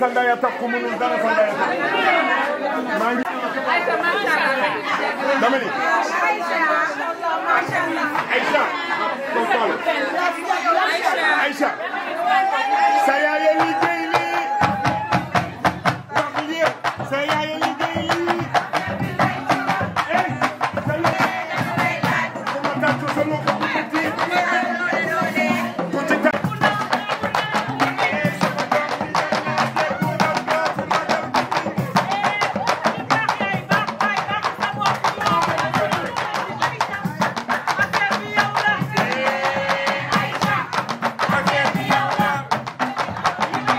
sa ndey a tax ku mënul dara sa ndey a tax maa ngi dama ni Aïcha koo xool Aïcha sa yaay a liggéey lii wax lii sa yaay a liggéey lii eh sa yaay ma tàccu sa loxo bu tuuti tuuti tàcc Aïcha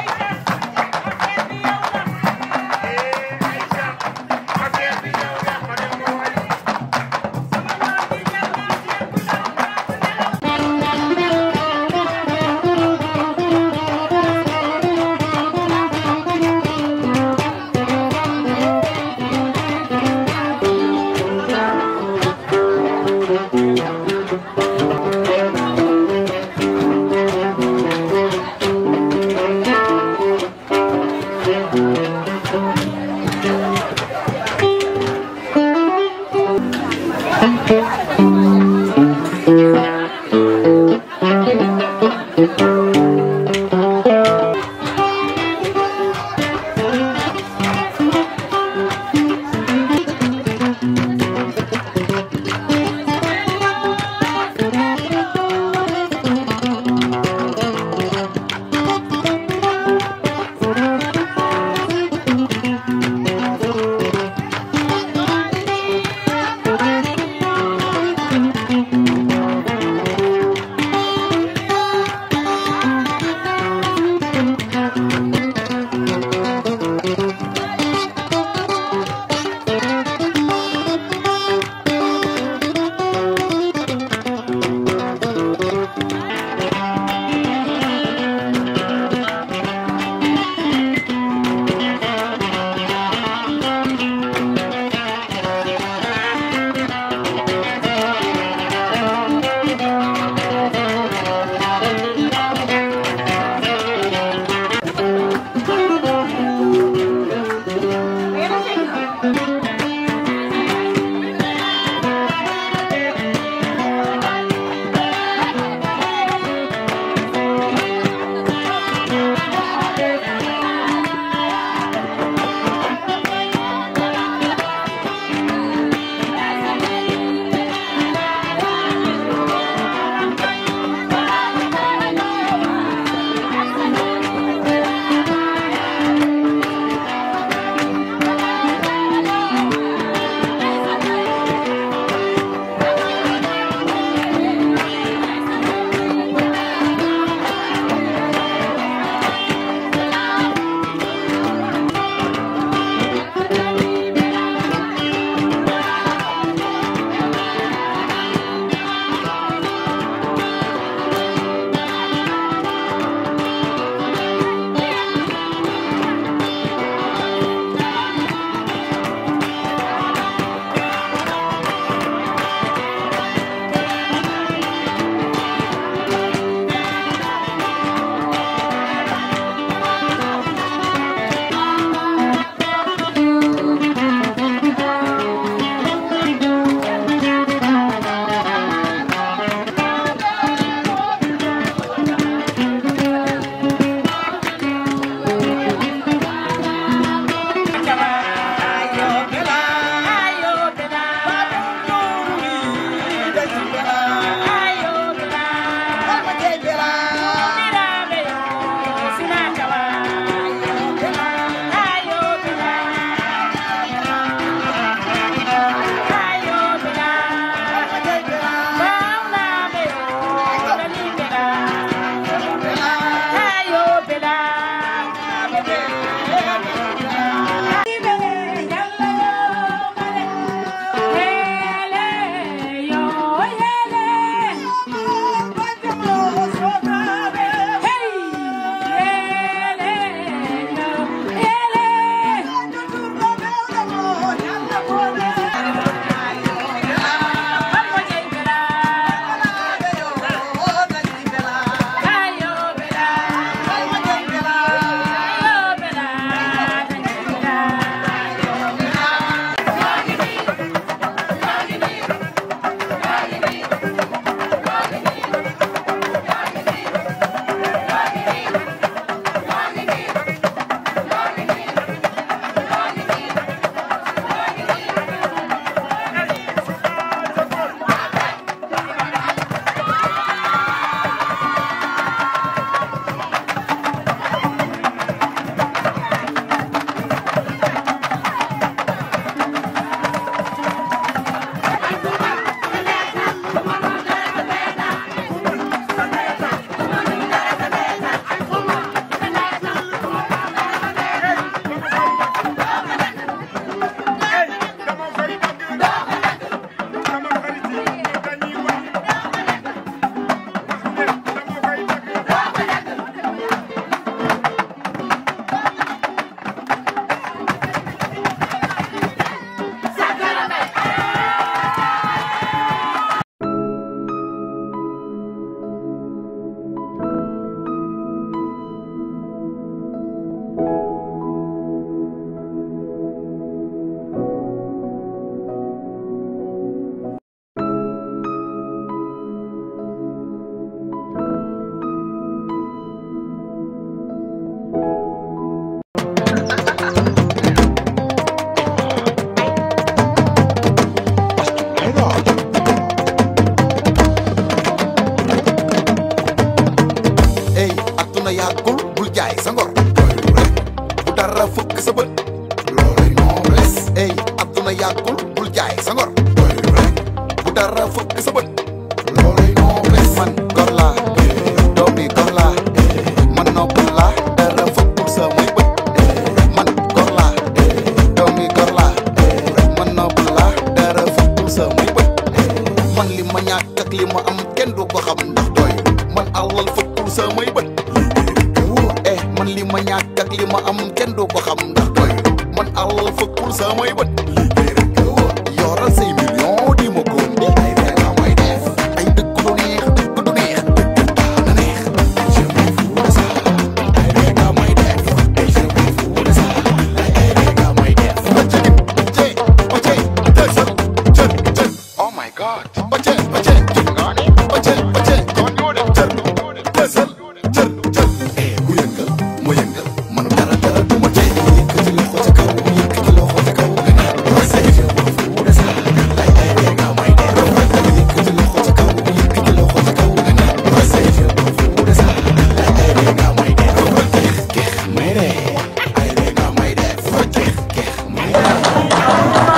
ey adduna yàggul bul jaay sa ngor doylu rek bu dara fëkk sa bët loolay nobles man gor laa doomi gor laa man noppal laa dara fëkkul sa muy bët man gor laa doomi gor laa man noppal laa dara fëkkul sa muy bët man li ma ñàkk ak li ma am kenn du ko xam ndax doy man alal fëkkul sa muy bët eh man li ma ñàkk ak li ma am kenn du ko xam ndax doy man alal fëkkul sa muy bët yoral say million di ma góom bi ay rek la may def ay dëkk du neex dëkk du neex dëkk daana neex je m'en fous de ça ay rek la may def ay je m'en fous de ça ay rek la may def Oce, oce, oce, desal, jël, jël. Oh my God. Oce, oce, jël nga ne. Oce, oce, kon ñoo dem jël, desal, jël, jël. Eh, ku yëngal, ma yëngal, man dara dara du ma tee. Yëkkati loxo ca kaw, yëkkati loxo ca kaw, nga naan, oce, je m'en fous de ça. Ay, ay, rek nga may def. Yëkkati loxo ca kaw, yëkkati loxo ca kaw, nga naan, oce, je m'en fous de ça. Ay, ay, rek nga may def. Keex, keex, may def. Ay, rek nga may def. Keex, keex, may def.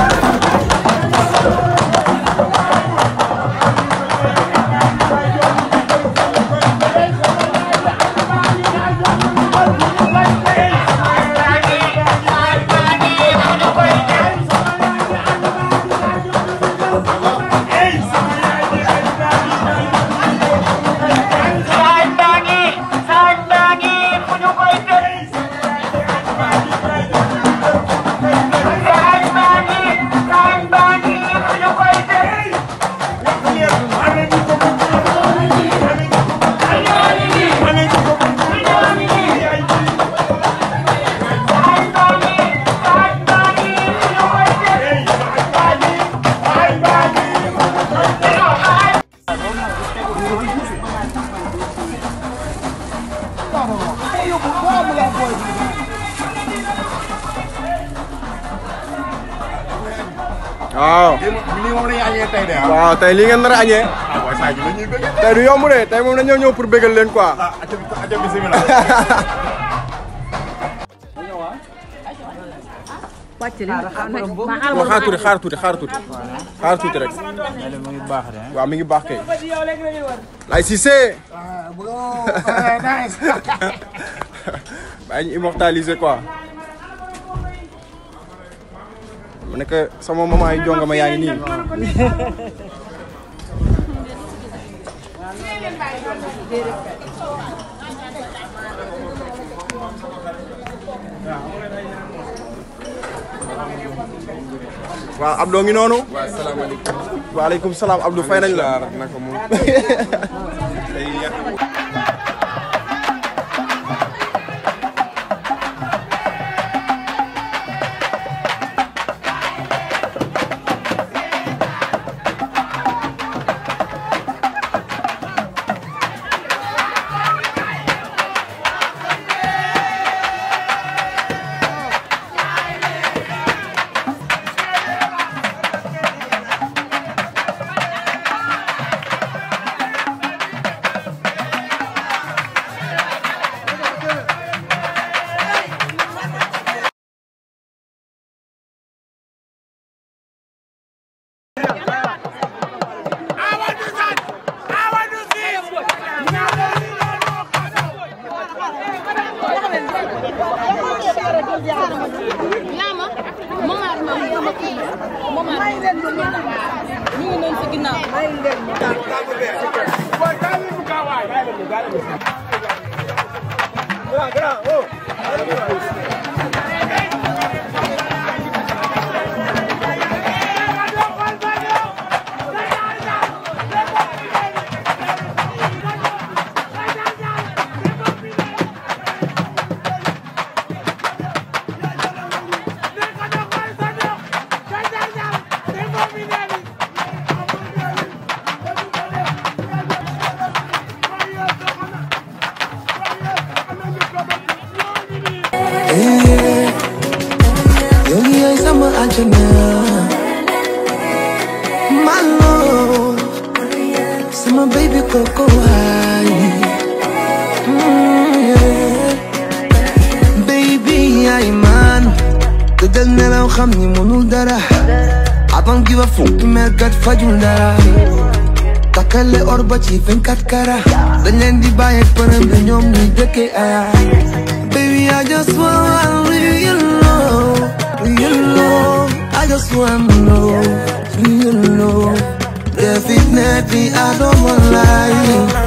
Saan bangi, saan bangi, puno ko ito. Saan bangi, saan bangi, puno ko ito. Saan bangi, saan bangi, puno ko ito. waaw lii moom la ñu añee tey de ah. waaw tey li ngeen nar a añee ah waaye Sadio la ñuy bëgg. tey du yomb de tey moom dañoo ñëw pour bégal leen quoi ah aca aca bisimilah. waaw xaar tuuti xaar tuuti xaar tuuti xaar tuuti rek waaw mi ngi baax kay lay Cissé bàyyi ñu immortaliser quoi mu nekk sama maman yi jongama yaa ngi nii waaw Abdou ngi noonu. waaw salaamaaleykum. waaleykum salaam Abdou fay nañ la. naka moom. tey yàq. Lama Momar ma sama kii Momar ñu ngi noonu si ginnaaw yow yaay sama àjjana my love sama baby koko waay Mm, yeah. baby yaay man tëddal nelaw xam ni mënul dara I don't give a fuck mer kat fajul dara takkale or ba ci 24 kara dañ leen di bàyyi përëm ne ñoom ñuy dëkkee aya baby I just want real love real love I just want love real love definitely I don't want lie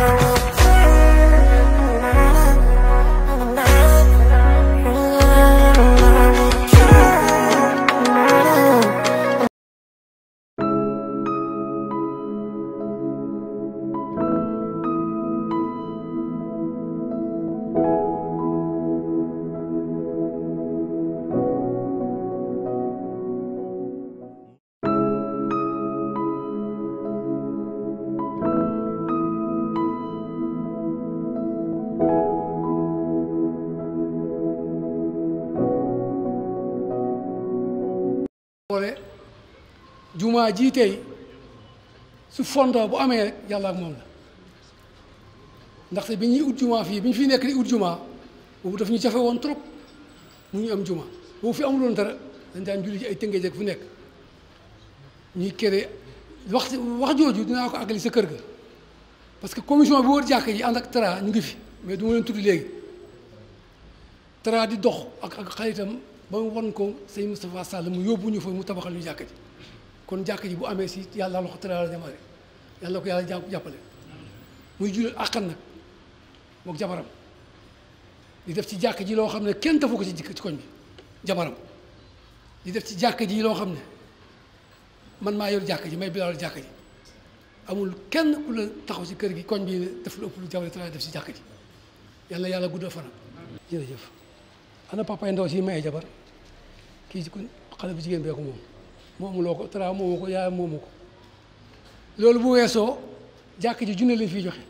boole jumaa jii tey su fondoo bu amee rek yàlla ak moom la ndaxte bi ñuy ut jumaa fii bi ñu fi nekk di ut jumaa boobu daf ñu jafe woon trop mu ñu am jumaa boobu fi amuloon dara dañ daan julli ci ay tëngéej ak fu nekk ñuy kere wax wax jooju dinaa ko àggali sa kër ga parce que commission bi wër jàkk yi ànd ak Tra ñu ngi fi mais du ma leen tudd léegi Tra di dox ak ak xaritam ba mu won ko sëñ Moustapha Sall mu yóbbu ñu fa mu tabaxal ñu jàkk ji kon jàkk ji bu amee si yàlla loxo Tra la démarré yàlla ko yàlla jàpp jàppale muy jullit àqan nag mook jabaram di def ci jàkk ji loo xam ne kenn defu ko ci ci koñ bi jabaram di def ci jàkk ji loo xam ne man maa yor jàkk ji may bilal jàkk ji amul kenn ku la taxaw ci kër gi koñ bi def lu ëpp lu jabar Tra def ci jàkk ji yàlla yàlla guddal fanam jërëjëf ana papa yi ndaw si maye jabar kii ci ku xale bu jigéen bee ko moom moomu loo ko Tra moomu ko yaayam moomu ko loolu bu weesoo jàkk ji junne lañ fiy joxe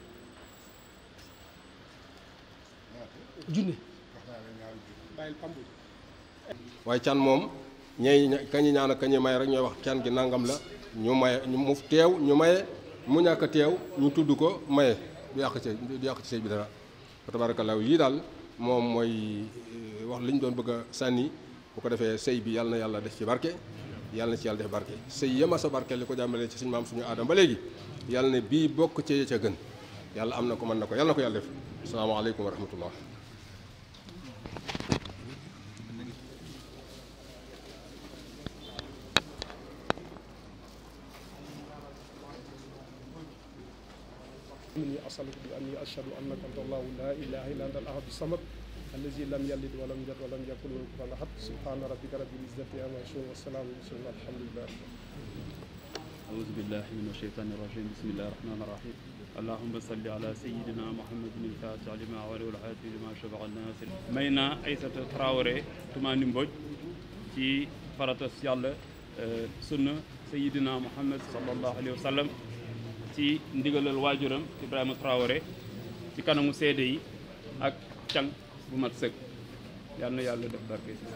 junne waaye can moom ñey kañi ñaan ak kañi may rek ñooy wax can gi nangam la ñu maye ñu mu teew ñu maye mu ñàkk a teew ñu tudd ko maye du yàq ci du yàq ci sëy bi dara fa tabarakallah lii daal moom mooy wax li ñu doon bëgg a sànni bu ko defee sëy bi yàlla na yàlla def ci barke yàlla na ci yàlla def barke sëy yema sa barke li ko jàmbalee ci suñu maam suñu aadama ba léegi yàlla ne bii bokk ci ca gën yàlla am na ko mën na ko yàlla na ko yàlla def asalaamaaleykum wa rahmatullah إني أسألك بأني أشهد أنك أنت الله لا إله إلا أنت الأحد الصمد الذي لم يلد ولم يولد ولم يكن له كفوا أحد سبحان ربك رب العزة عما يصفون والسلام على المرسلين الحمد لله أعوذ بالله من الشيطان الرجيم بسم الله الرحمن الرحيم اللهم صل على سيدنا محمد الفاتح لما ولي والعافي لما شبع الناس مينا أيسة تراوري تماني مبوج ci faratas yàlla sunna sayidina muhammad sallallahu alayhi wa sallam ci ndigalal waajuram Ibrahima Traoré ci kanamu seede yi ak càng bu mat sëkk yal na yàlla def barke ci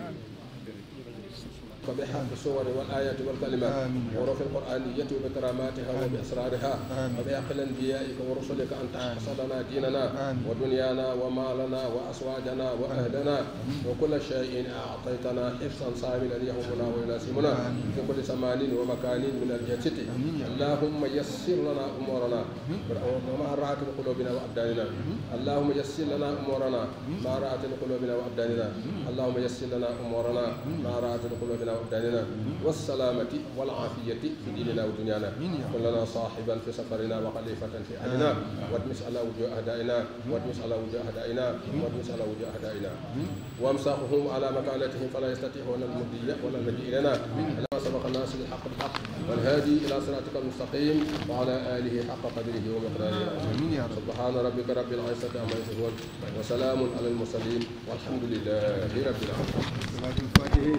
وبحق الصور والآيات والكلمات وروح القرآنية وبكراماتها وبأسرارها وبحق الأنبيائك ورسلك أن تحفظ لنا ديننا ودنيانا ومالنا وأزواجنا وأهلنا وكل شيء أعطيتنا حفظا صاملا يهمنا ويناسبنا في كل زمان ومكان من الجنة اللهم يسر لنا أمورنا ومع راحة قلوبنا وأبداننا اللهم يسر لنا أمورنا مع راحة قلوبنا وأبداننا اللهم يسر لنا أمورنا مع راحة قلوبنا وأبداننا والسلامة والعافية في ديننا ودنيانا كن لنا صاحبا في سفرنا وخليفة في أهلنا وادمس على وجوه أعدائنا وادمس على وجوه أعدائنا وادمس على وجوه أعدائنا وامسحهم على مكانتهم فلا يستطيعون المضي ولا المجيء إلينا لما سبق الناس بالحق بالحق والهادي إلى صراطك المستقيم وعلى آله حق قدره ومقداره العظيم سبحان ربك رب العزة عما يصفون وسلام على المرسلين والحمد لله رب العالمين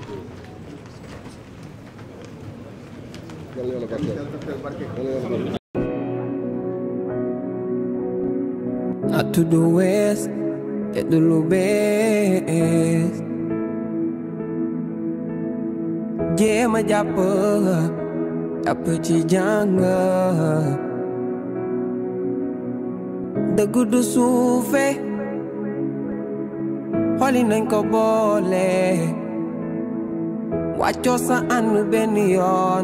yàlla yàlla barkeel Not to the west, get the low best. jéema jàpp jàpp ci jàng dëgg du suufe xoli nañ ko boole wàccoo sa ànd benn yoon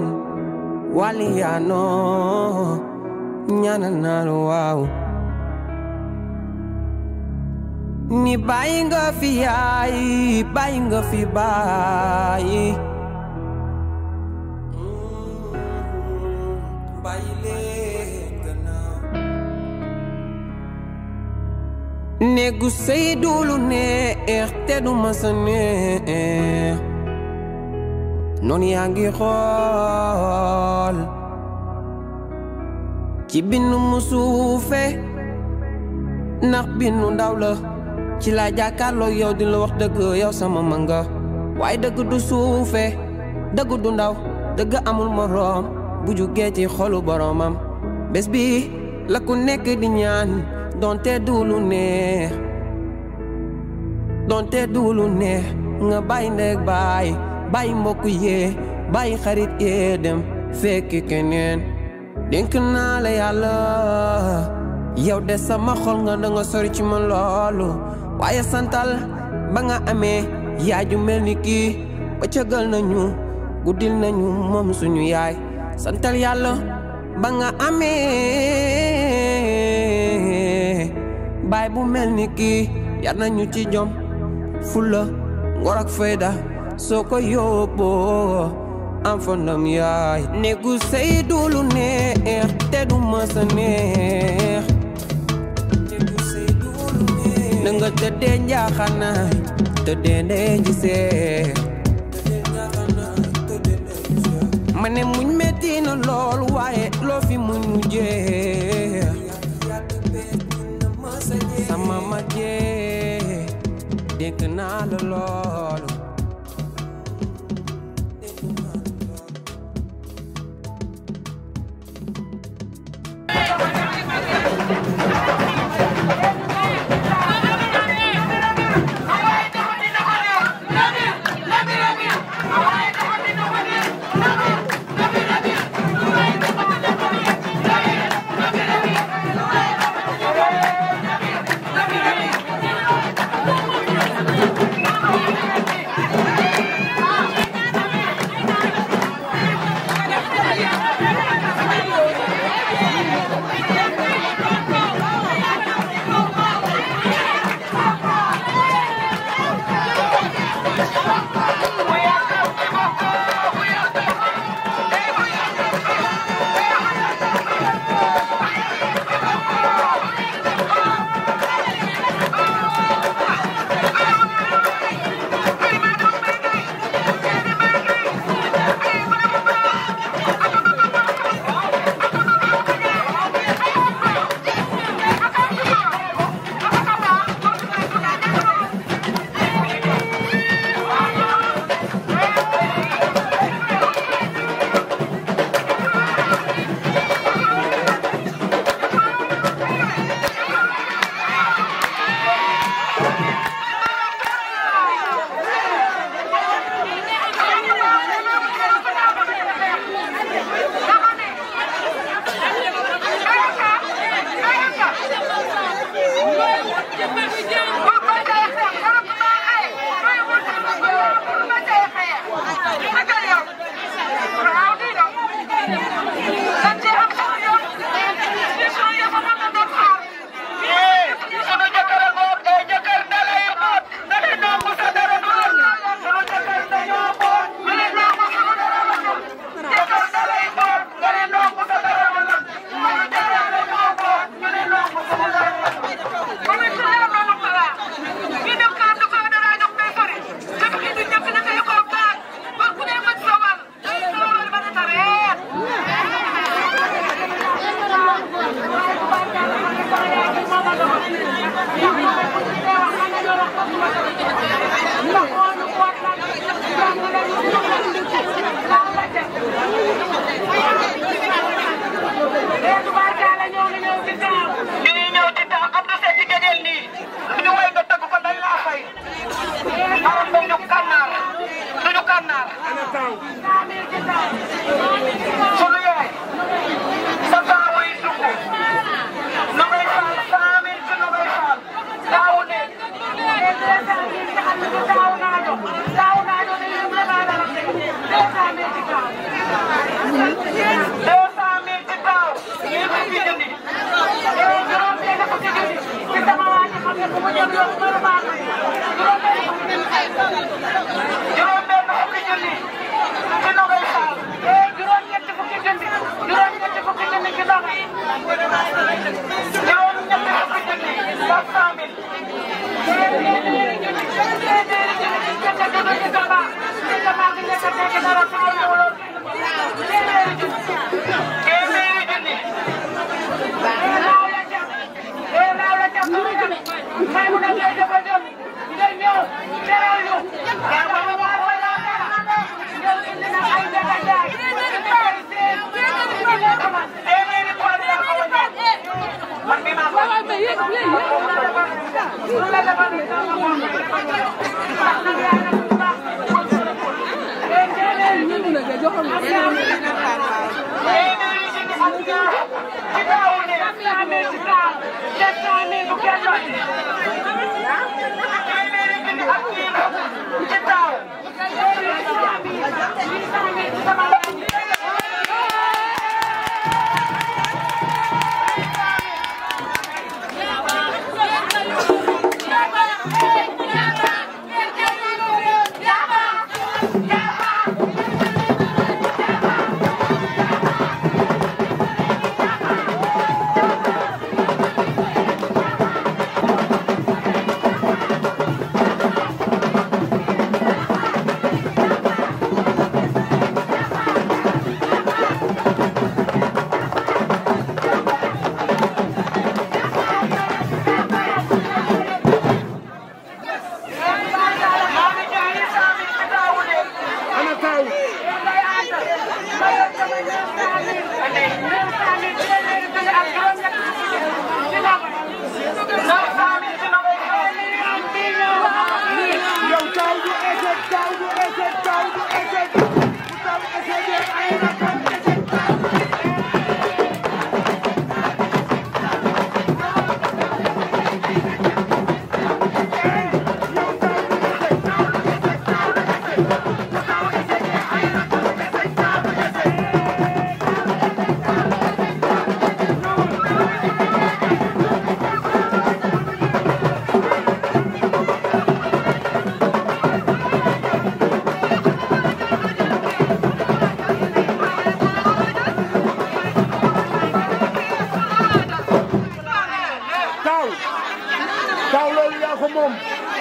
waliyaanoo ñaanal naa la waaw ni bàyyi nga fi yaay bàyyi nga fi bàyyi bàyyi leen gannaaw néegu sëy duulu neex te du masa neex noonu yaa ngi xool ci bindu mu suufe ndax bindu ndaw la ci laa jàkkaarloo yow di la wax dëgg yow sama manga waaye dëgg du suufe dëgg du ndaw dëgg amul moroom bu jugee ci xolu boromam bés bi la ku nekk di ñaan donte duulu neex donte duulu neex nga bàyyi ndeeg bàyyi bàyyi mbokk yee bàyyi xarit yee dem fekki keneen dénk naa la yàlla yow de sama xol nga da nga sori ci man loolu waaye santal ba nga amee yaay ju mel ni kii ba cëgal nañu guddil nañu moom suñu yaay santal yàlla ba nga amee baay bu mel ni kii yar nañu ci jom fulla ngor ak fayda soo ko yóbboo am fa ndam yaay néegu sëy du lu neex te du mës a neex néegu sëy du lu neex na nga tëddee njaaxanaay tëddee ndee gisee ma ne muñ metti na lool waaye loo fi muñ mu jeex sama ma jeex dénk naa la loolu Thank you. deux cent mille ci taw ñeent fukki junni juróom benn fukki junni ci sama waa ji xam ne bu mu jëm yoon mën a baax juróom benn fukki junni juróom benn fukki junni ci Nogay Fall juróom ñetti fukki junni juróom ñetti fukki junni ci Nogay juróom ñetti fukki junni quatre cent mille téeméeri junni téeméeri junni ci njëkk a jóge ci Tamba ci Tamba gi njëkk a tekki dara taw ñëwuloo téeméeri junni téeméeri junni laaw la jam ee laaw la jam sama jam may mu dem ngay dafa jëm nga ñëw teral ñu yaa ma ma war wala dara ñëw indi na ay jaga jaay ay seen téeméeri pool yaa ko wàññi man mi maa ko lu la defal ni sama moom ndax nag yaa nag bu baax ee téeméeri junni téeméeri junni ak ñaar ci taawu ne cent mille ci taaw sept cent mille bu kenn doon téeméeri junni ak ñiir ci taaw téeméeri cent mille huit cent mille ci sama laaj ana taw yow taw du échec taw du échec taw du échec bu taw échec ay rakam échec taw taw loolu yaa ko moom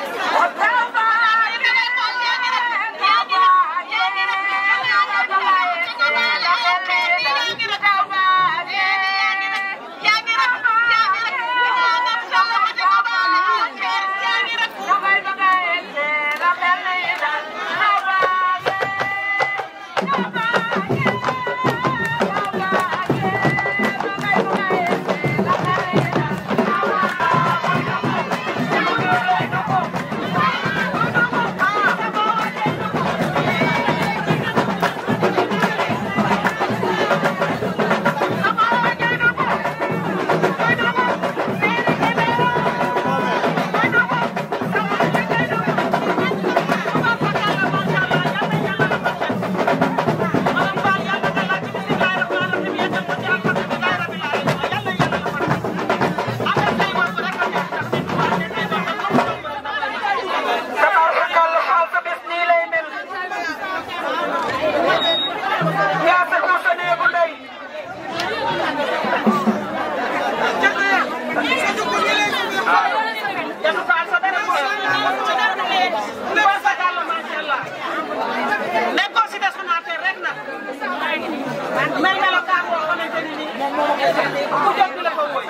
nekkoo si destinataire rek nag may melokaan boo xamante ni nii ku jot di la ko woy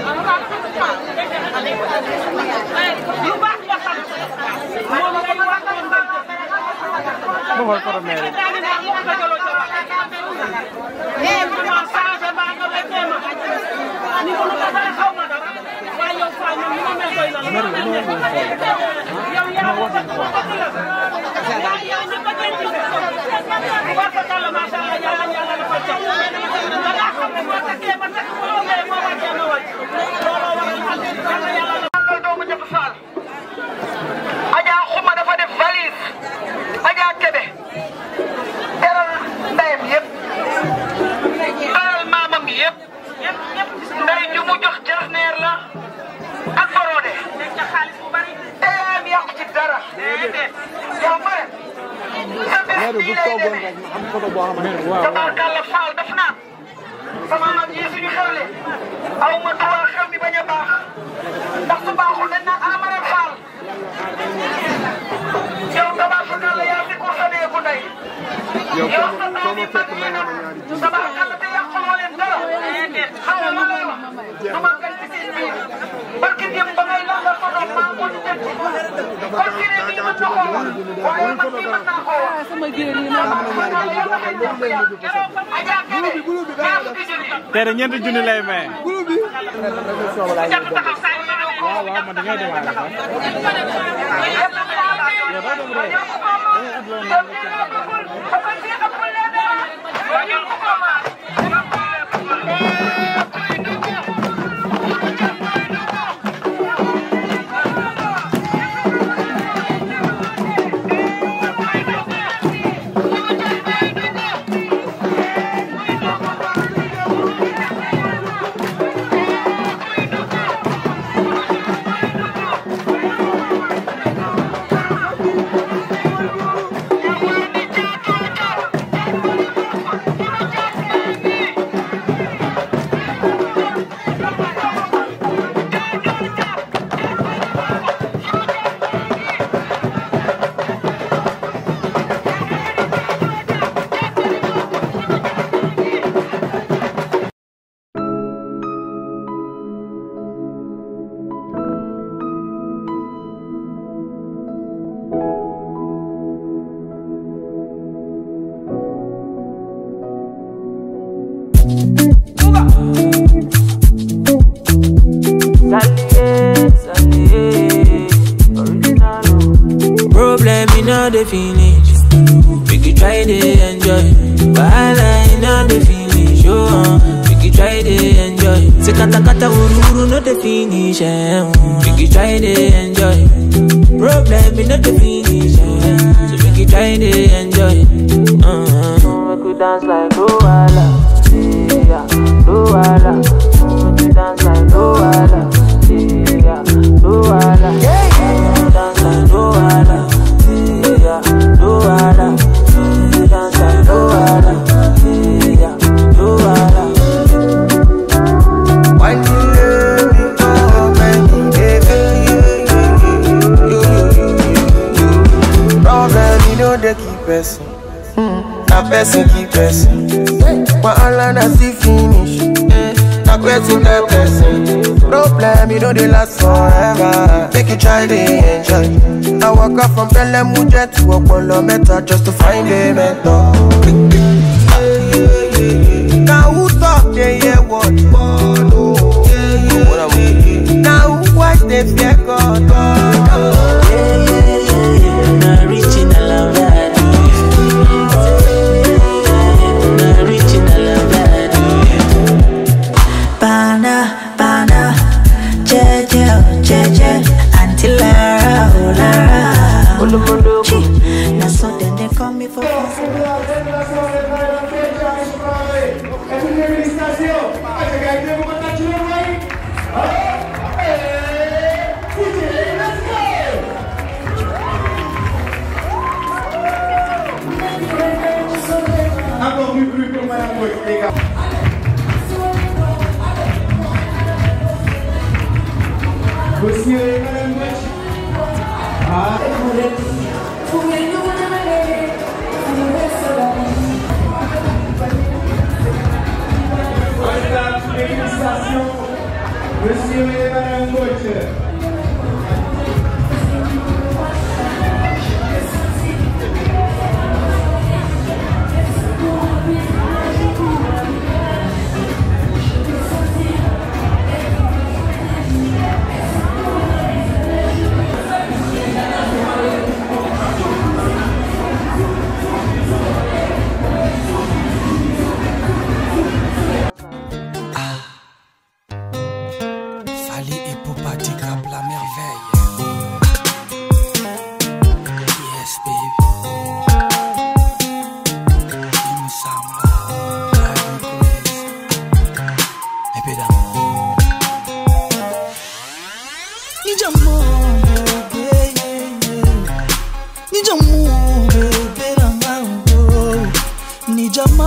yu baax nga xam moom ngay wax ak mbaa ma xool photo mairie daa ngi naan moom nga jëloo ca wax eh vraiment changé baa nga weccee ma ni ko lu ko pare xaw ma dara waaye yow Fall man ni ma mel doy na la yow yaa ko bëgg ma bëgg la waaye yow ni ko denc war ko kàlla macha allah yàlla yàlla dafa jot da ngaa xam ne boo takkee ba takk boo ñëwee boo wàccee ma wàcc looloo waral yàlla yàlla la doomu jëf Fall Adja Xuma dafa def valise Adja Kebe teral tabarkàlla Fall daf naan sama mag yi suñu xewle aw ma tuwaa xew mi bañ a baax ndax su baaxul dañ naan amaral Fall yow tabarkàlla yaa fi ko sa neeku ndey yow sa doom yi mag yi nag tabarkàlla te yàquloo leen dara xam nga lay wax du ma gën ci seen biir barki dem ba ngay langal sa doom maa ko di tëj kon kii ne nii mën na koo wax waaye man mii mën naa koo wax sama géer yi tere ñeenti junni lay maye. waaw waaw man da ngay dem àll Problem in all the finish. We could try to enjoy. Wahala in all the finish. Oh, uh, we could try to enjoy. Say kata kata uru uru no the finish. Eh, uh, we could try to enjoy. Problem in all the finish. Eh, so we could try to enjoy. Uh, we could dance like Luala. Yeah, Luala. We could dance like Luala. Yeah, Luala. Yeah, yeah. Dance like Luala. Yeah, Luala. Dance like Luala. Yeah, Luala. Why you let me go, baby, baby? You, you, you, you, you. Problem, you know they keep person. Na person keep person. Wahala na still finish. Na person get person. Problem, you know they last forever. Make you try to enjoy. I walk up from Belle Muje to Opolo Meta just to find a mentor. Now who talk they hear what? Now who watch they fear God? Na original Avado. Na original Avado. Bana, bana, jeje, oh, jeje, Auntie Lara, oh Lara. Chi, na so then they call me for Encore plus plus que Madame Boy, les gars. Monsieur et Madame Boy. Ah. Mesdames, félicitations. Monsieur et Madame Boy.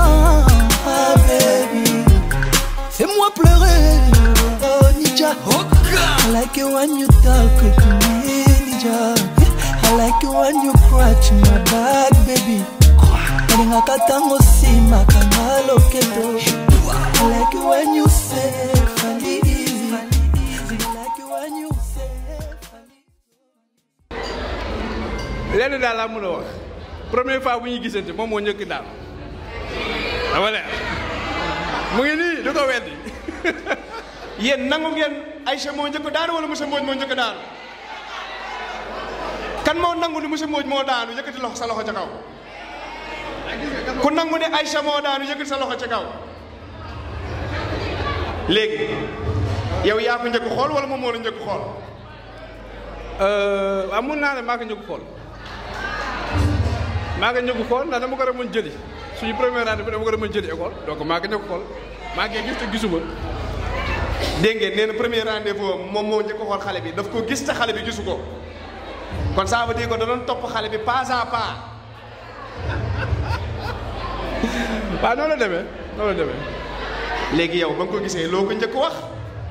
ah, baby. Fais-moi pleurer, oh Nija. I like it when you talk to me, Nija. I like it when you scratch my back, baby. Kalingaka tango sima kanga loketo. I like it when you say fali easy. I like it when you say lenn daal laa mën a wax première fois bu ñuy gisante moom moo njëkk daal dama leer mu ngi nii du ko weddi yéen nangu ngeen Aïcha moo njëkk daanu wala monsieur Mbodj moo njëkk daanu kan moo nangu ni monsieur Mbodj moo daanu yëkkati loxo sa loxo ca kaw ku nangu ne Aïcha moo daanu yëkkati sa loxo ca kaw léegi yow yaa ko njëkk xool wala moom moo la njëkk xool waaw mun naa ne maa ko njëkk xool maa ko njëkk xool ndax dama ko demoon jëli suñu première année bi dama ko demoon jëli école donc maa ko njëkk xool maa ngi gis te gisuma dégg ngeen nee na premier rendez-vous moom moo njëkk xool xale bi daf ko gis te xale bi gisu ko kon ça veut dire que da doon topp xale bi pas à pas waaw noonu la demee noonu la demee léegi yow ba nga ko gisee loo ko njëkk wax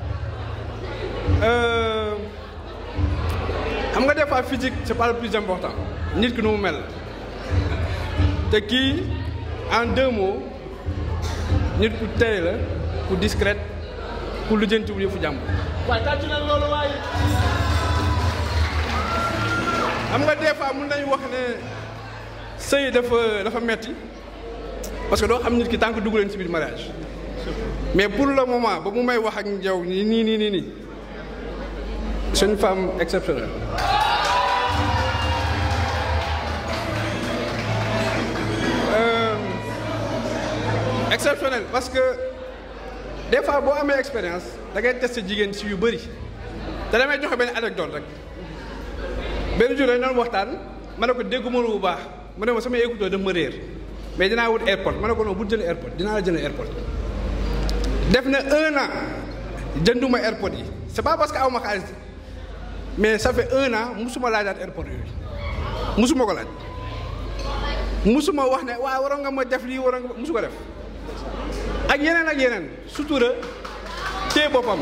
xam nga des fois physique c'est pas le plus important nit ki nu mu mel te kii en deux mots nit ku tey la ku discrète ku lijjantiwul yëfu jàmm waaye tàccu na loolu waaye xam nga des fois mun nañu wax ne sëy dafa dafa metti parce que doo xam nit ki tant que dugg leen ci biir mariage mais pour le moment ba mu may wax ak yow nii nii nii nii nii c'est une femme exceptionnelle Euh, exceptionnelle parce que des fois boo amee expérience da ngay tester jigéen ci yu bëri te damay joxe benn anecdote rek benn jour dañu doon waxtaan ma ne ko dégguma lu bu baax mu ne ma sama écouteur dama ma réer mais dinaa wut airport ma ne ko non bu jëlee airport dinaa la jëlee airport def na un an jënduma airport yi c'est pas parce que aw ma xaalis mais ça fait un an musuma laajaat airport yooyu musuma ko laaj musuma wax ne waaw waroon nga ma def lii waroon nga musu ko def ak yeneen ak yeneen sutura téye boppam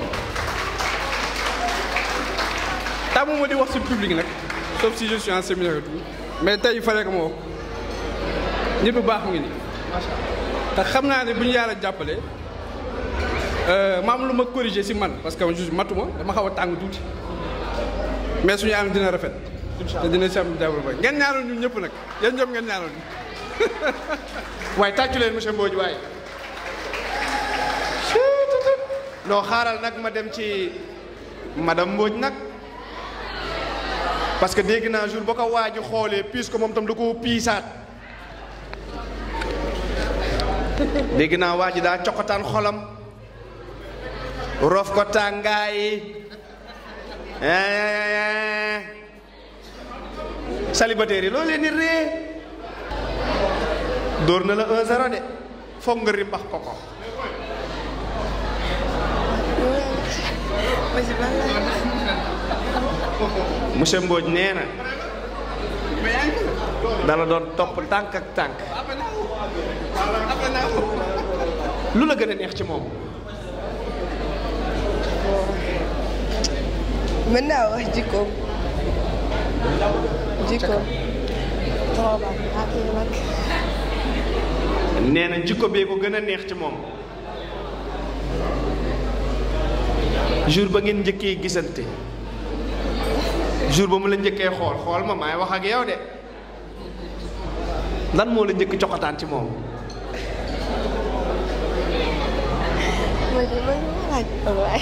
tàmmuma di wax ci public nag sauf si je suis en séminaire et tout mais tey il fallait que ma wax nit bu baax mu ngi nii te xam naa ne bu ñu yàlla jàppale ma am lu ma corriger ci man parce que juste matuma dama xaw a tàng tuuti mais suñu ànd dina rafet te dina si am développé ngeen ñaanal ñun ñëpp nag yéen ñëpp ngeen ñaanal ñu waaye tàccu leen monsieur Mbodj waaye non xaaral nag ma dem ci madame Mbodj nag parce que dégg naa jour ba ko waa ji xoolee puisque moom tam da ko piisaat dégg naa waa ji daa coqataan xolam rof ko tàngaay célibataire yi loolu leen ni ree dóor na la 1-0 de foog nga rimbax ko ko monsieur Mbodj nee na dala doon topp tànk ak tànk lu la gën a neex ci moom mën naa wax jikkoom jikkoom trop ak nag nee na jikko bee ko gën a neex ci moom jour ba ngeen njëkkee gisante jour ba mu la njëkkee xool xool ma maay wax ak yow de lan moo la njëkk coxataan ci moom ma ji ma ñu laaj waay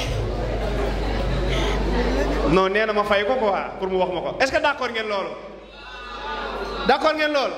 non nee na ma fay ko quoi pour mu wax ma ko est-ce que d'accord ngeen loolu d'accord ngeen loolu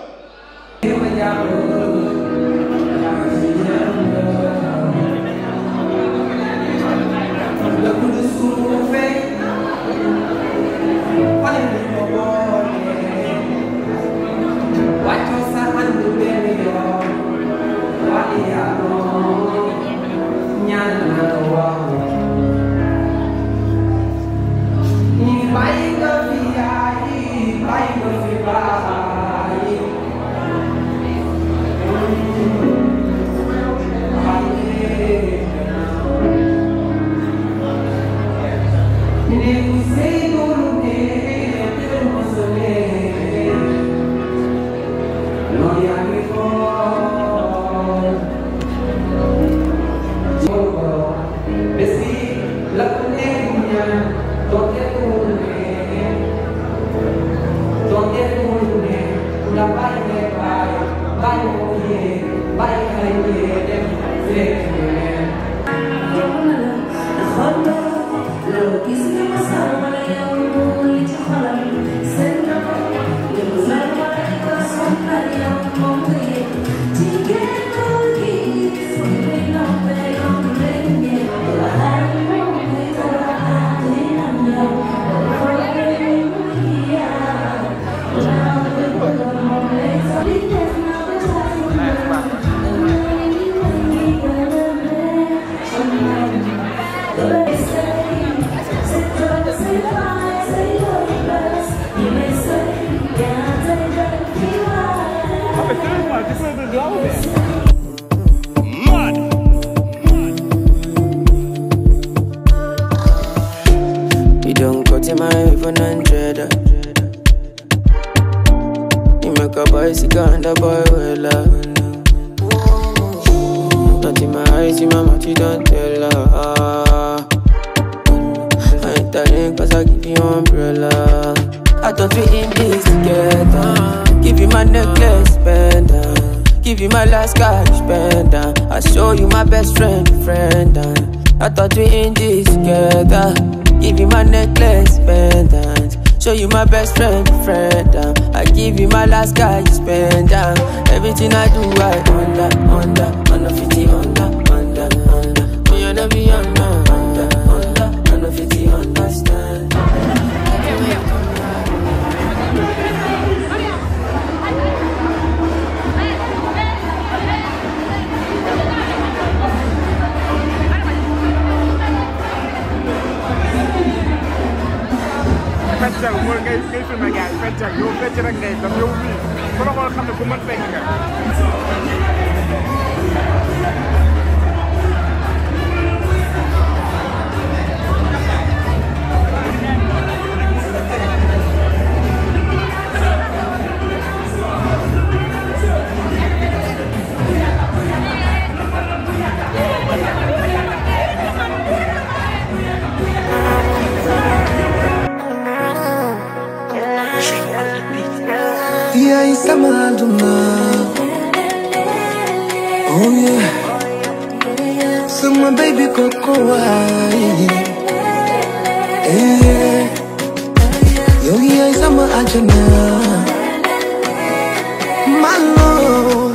bés bi la ku nekk ñaan donte ku mu ne donte ku mu ne ku la bàyyi ne bàyyi bàyyi ko yee bàyyi xale yee dem fekk ñeneen You don't cut in my even hundred. You make a bicycle and a boy well Not in my eyes, in my mouth, you don't tell her. I ain't telling cause I give you umbrella. I thought we in this together. Give you my necklace, pendant. Give you my last cash, pendant. I show you my best friend, friend. I thought we in this together. Give you my necklace, pendant. Show you my best friend, friend. I give you my last cash, pendant. Everything I do, I under, under, under 50, under, under, under. Me and every under, under, under, under 50, understand. feccal mooy ngay ngay filmé gars yi feccal yow fecc rek ngay def yow mii ku la xool xam ne ku mën fecc nga yaay sama àdduna oh yeah sama baby koko waay eh yow yaay sama àjjana my love